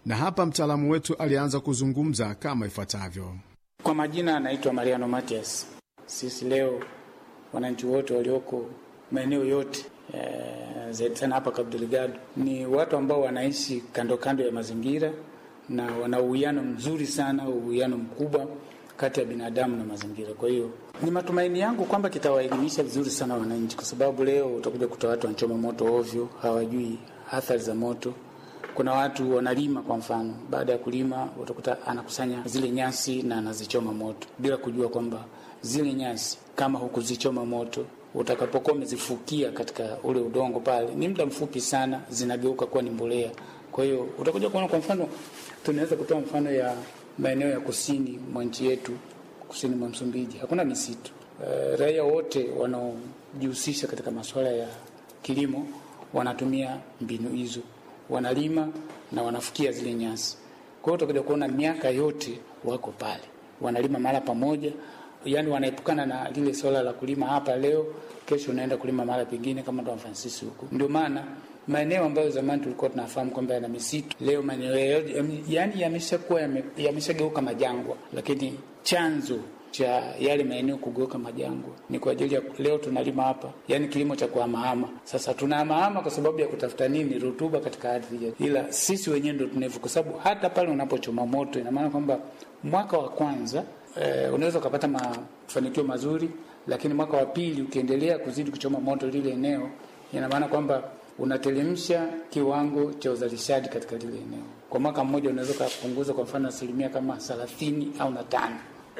na hapa mtaalamu wetu alianza kuzungumza kama ifuatavyo. Kwa majina anaitwa Mariano Matias. Sisi leo wananchi wote walioko maeneo yote e, zaidi sana hapa Cabo Delgado ni watu ambao wanaishi kando kando ya mazingira na wana uwiano mzuri sana, uwiano mkubwa kati ya binadamu na mazingira. Kwa hiyo ni matumaini yangu kwamba kitawaelimisha vizuri sana wananchi, kwa sababu leo utakuja kuta watu wanachoma moto ovyo, hawajui athari za moto. Kuna watu wanalima, kwa mfano, baada ya kulima utakuta anakusanya zile nyasi na anazichoma moto bila kujua kwamba zile nyasi kama hukuzichoma moto utakapokuwa umezifukia katika ule udongo pale, ni muda mfupi sana zinageuka kuwa ni mbolea. Kwa hiyo utakuja kuona, kwa mfano, tunaweza kutoa mfano ya maeneo ya kusini mwa nchi yetu, kusini mwa Msumbiji hakuna misitu. E, raia wote wanaojihusisha katika masuala ya kilimo wanatumia mbinu hizo, wanalima na wanafukia zile nyasi. Kwa hiyo utakuja kuona miaka yote wako pale, wanalima mahala pamoja, yani wanaepukana na lile swala la kulima hapa leo, kesho unaenda kulima mahala pengine, kama Don Francis huko. Ndio maana maeneo ambayo zamani tulikuwa tunafahamu kwamba yana misitu, leo maeneo yani yameshakuwa yameshageuka majangwa, lakini chanzo cha yale maeneo kugeuka majangwa ni kwa ajili ya leo tunalima hapa, yani kilimo cha kuhamahama. Sasa tunahamahama kwa sababu ya kutafuta nini? Rutuba katika ardhi yetu, ila sisi wenyewe ndo tunevu, kwa sababu hata pale unapochoma moto, ina maana kwamba mwaka wa kwanza eh, unaweza ukapata mafanikio mazuri, lakini mwaka wa pili ukiendelea kuzidi kuchoma moto lile eneo, ina maana kwamba unatelemsha kiwango cha uzalishaji katika lile eneo. Kwa mwaka mmoja unaweza ukapunguza kwa mfano asilimia kama thelathini au na tano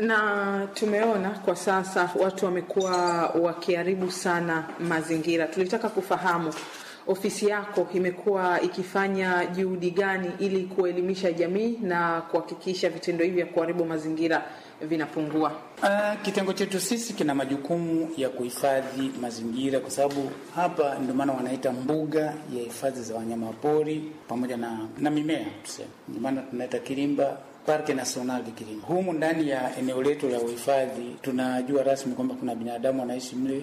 na tumeona kwa sasa watu wamekuwa wakiharibu sana mazingira. Tulitaka kufahamu ofisi yako imekuwa ikifanya juhudi gani ili kuelimisha jamii na kuhakikisha vitendo hivi vya kuharibu mazingira vinapungua? Uh, kitengo chetu sisi kina majukumu ya kuhifadhi mazingira, kwa sababu hapa ndio maana wanaita mbuga ya hifadhi za wanyama pori pamoja na, na mimea tuseme, ndio maana tunaita Kilimba Parke National de Kirima. Humu ndani ya eneo letu la uhifadhi tunajua rasmi kwamba kuna binadamu wanaishi mle.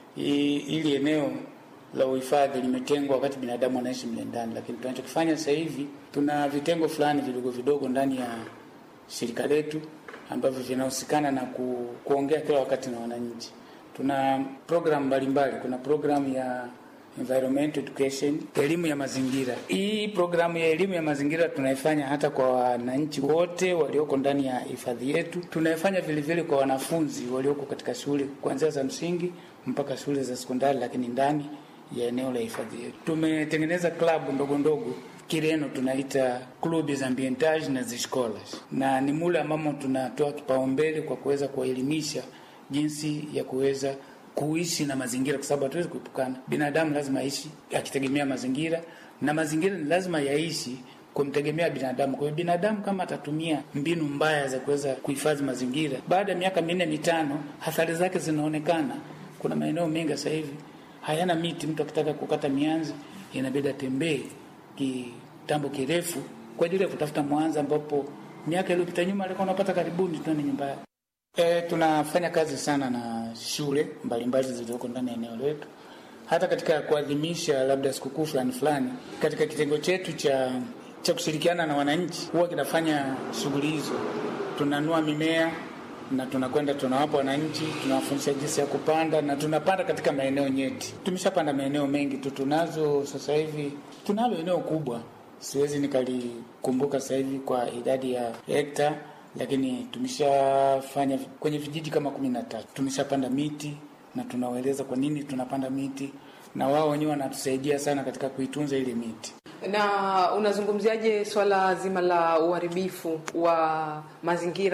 Ili eneo la uhifadhi limetengwa wakati binadamu wanaishi mle ndani, lakini tunachokifanya sasa hivi tuna vitengo fulani vidogo vidogo ndani ya shirika letu ambavyo vinahusikana na ku, kuongea kila wakati na wananchi. Tuna programu mbalimbali, kuna programu ya environment education, elimu ya mazingira. Hii programu ya elimu ya mazingira tunaifanya hata kwa wananchi wote walioko ndani ya hifadhi yetu. Tunaifanya vile vile kwa wanafunzi walioko katika shule kuanzia za msingi mpaka shule za sekondari, lakini ndani ya eneo la hifadhi yetu tumetengeneza klabu ndogo ndogo Kireno tunaita clubs ambientage na ziscolas, na ni mule ambamo tunatoa kipaumbele kwa kuweza kuwaelimisha jinsi ya kuweza kuishi na mazingira, kwa sababu hatuwezi kuepukana. Binadamu lazima aishi akitegemea mazingira, na mazingira ni lazima yaishi kumtegemea binadamu. Kwa hiyo binadamu kama atatumia mbinu mbaya za kuweza kuhifadhi mazingira, baada ya miaka minne mitano, athari zake zinaonekana. Kuna maeneo mengi sasa hivi hayana miti. Mtu akitaka kukata mianzi inabidi atembee kitambo kirefu kwa ajili ya kutafuta mwanza, ambapo miaka iliyopita nyuma alikuwa unapata karibuni tu ni nyumba yake. E, tunafanya kazi sana na shule mbalimbali zilizoko ndani ya eneo letu, hata katika kuadhimisha labda sikukuu fulani fulani. Katika kitengo chetu cha cha kushirikiana na wananchi huwa kinafanya shughuli hizo, tunanua mimea na tunakwenda tunawapa wananchi, tunawafundisha jinsi ya kupanda na tunapanda katika maeneo nyeti. Tumeshapanda maeneo mengi tu, tunazo sasa hivi, tunalo eneo kubwa, siwezi nikalikumbuka sasa hivi kwa idadi ya hekta lakini tumeshafanya kwenye vijiji kama kumi na tatu tumeshapanda miti na tunawaeleza kwa nini tunapanda miti, na wao wenyewe wanatusaidia sana katika kuitunza ile miti. Na unazungumziaje swala zima la uharibifu wa mazingira